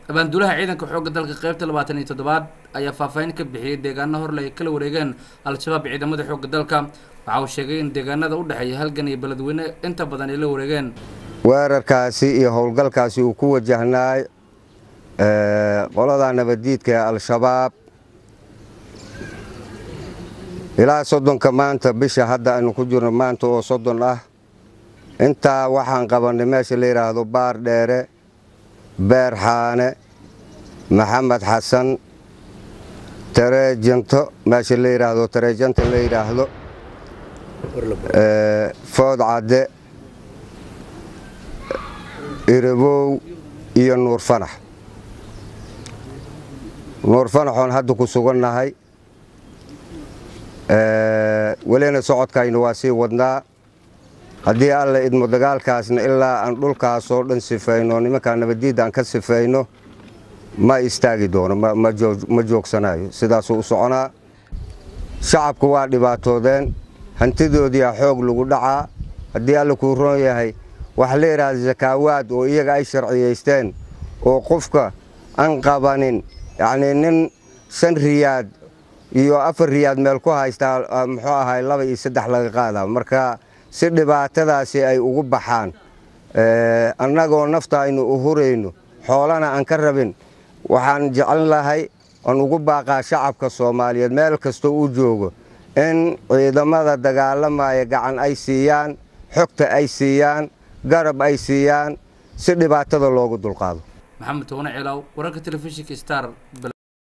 abaanduulaha ciidanka xoogga dalka qeybta labaatan iyo toddobaad ayaa faahfaahin ka bixiyey deegaano horle ay kala wareegeen al-shabaab ciidamada xoogga dalka waxa uu sheegay in deegaanada u dhexeeya halgan iyo beledweyne inta badan ay la wareegeen weerarkaasi iyo howlgalkaasi uu ku wajahnaay qolada nabaddiidka ee al-shabaab ilaa soddonka maanta bisha hadda aynu ku jirno maanta oo soddon ah intaa waxaan qabannay meesha la yidhaahdo baar dheere beer xaane maxamed xasan tareejanto meesha la yidhaahdo tareejanta la yidhaahdo food cadde irabow iyo nuur fanax nuur fanaxoon hadda ku sugannahay welina socodkaynu waa sii wadnaa haddii alla idmo dagaalkaasna ilaa aan dhulkaasoo dhan sifayno nimankaa nabaddiidda aan ka sifayno ma istaagi doono ma joogsanayo sidaasuu u soconaa shacabku waa dhibaatoodeen hantidoodiia xoog lagu dhacaa haddii alla kuu roon yahay waxa la yidhaahda sakaawaad oo iyaga ay sharciyaysteen oo qofka aan qabanin yacnii nin shan riyaad iyo afar riyaad meel ku haystaa muxuu ahay laba iyo saddex laga qaadaa marka si dhibaatadaasi ay ugu baxaan annagoo nafta aynu u hurayno xoolana aan ka rabin waxaan jecel lahay aan ugu baaqaa shacabka soomaaliyeed meel kastoo uu joogo in ciidamada dagaalamaya gacan ay siiyaan xogta ay siiyaan garab ay siiyaan si dhibaatada loogu dulqaado maxamed toone ceelaaw wararka telefishinka star